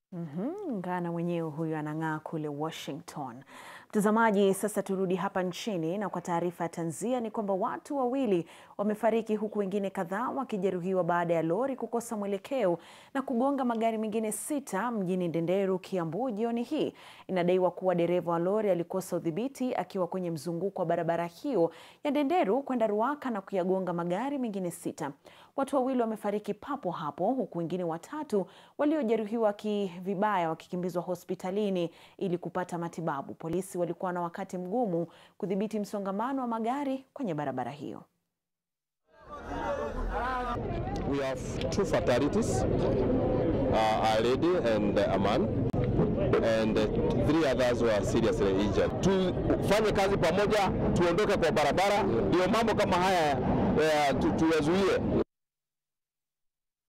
Mhm, Ngana mwenyewe huyu anang'aa kule Washington. Mtazamaji, sasa turudi hapa nchini na kwa taarifa ya tanzia ni kwamba watu wawili wamefariki huku wengine kadhaa wakijeruhiwa baada ya lori kukosa mwelekeo na kugonga magari mengine sita mjini Ndenderu, Kiambu jioni hii. Inadaiwa kuwa dereva wa lori alikosa udhibiti akiwa kwenye mzunguko wa barabara hiyo ya Ndenderu kwenda Ruaka na kuyagonga magari mengine sita. Watu wawili wamefariki papo hapo huku wengine watatu waliojeruhiwa ki vibaya wakikimbizwa hospitalini ili kupata matibabu. Polisi walikuwa na wakati mgumu kudhibiti msongamano wa magari kwenye barabara hiyo. We have two fatalities, uh, a lady and a man, and uh, three others were seriously injured. Tufanye kazi pamoja, tuondoke kwa barabara, ndio mambo kama haya uh, tu, tuyazuie.